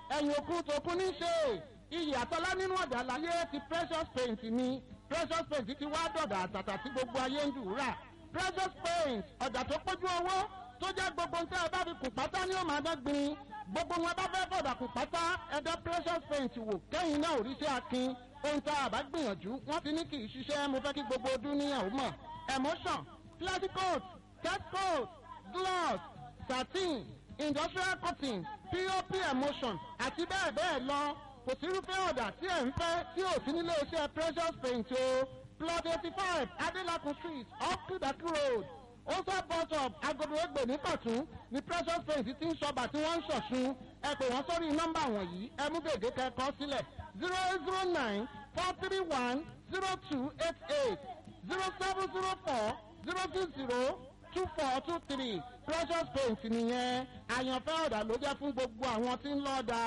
ẹ̀yìn òkun tòkun ní ṣe iyì àtọ́lá nínú ọ̀dà láyé ti precious paint ni precious paint ti wá dọ̀dà àtàtà tí gbogbo ayé ń dùúrà precious paint ọ̀dà tó pójú owó tó jẹ́ gbogbo nǹkan ẹ bá fi kùn pátá ní òmà dọ́gbìn gbogbo wọn bá fẹ́ fọ̀dà kùn pátá ẹ̀dá precious paint wò kẹ́yìn náà òrìṣẹ́ akin ohun tá a bá gbìyànjú wọ́n ti ní kì í ṣiṣẹ́ mo fẹ́ kí gbogbo ọdún níyàwó mọ̀ emotion plastic coat cat coat gloss satin industrial cotton pop emotion àti bẹ́ẹ̀ bẹ́ẹ̀ lọ kò sírúfẹ́ ọ̀dà tí ẹ̀ ń fẹ́ tí ò sí nílé iṣẹ́ precious paint o plot eighty five adelakun street off kudaki road osa bus up agodo egbe ní kọ̀tún ní precious paint ti ń ṣọba tí wọ́n ń ṣọ̀ṣun ẹ pè wọ́n sórí nọ́mbà wọ̀nyí ẹ mú gègé kẹ́kọ̀ọ́ sílẹ̀ zero eight zero nine four three one zero two eight eight zero seven zero four zero two zero two four two three precious paint nìyẹn àyànfẹ́ ọ̀dà ló jẹ́ fún gbogbo àwọn tí ń lọ́ọ́ da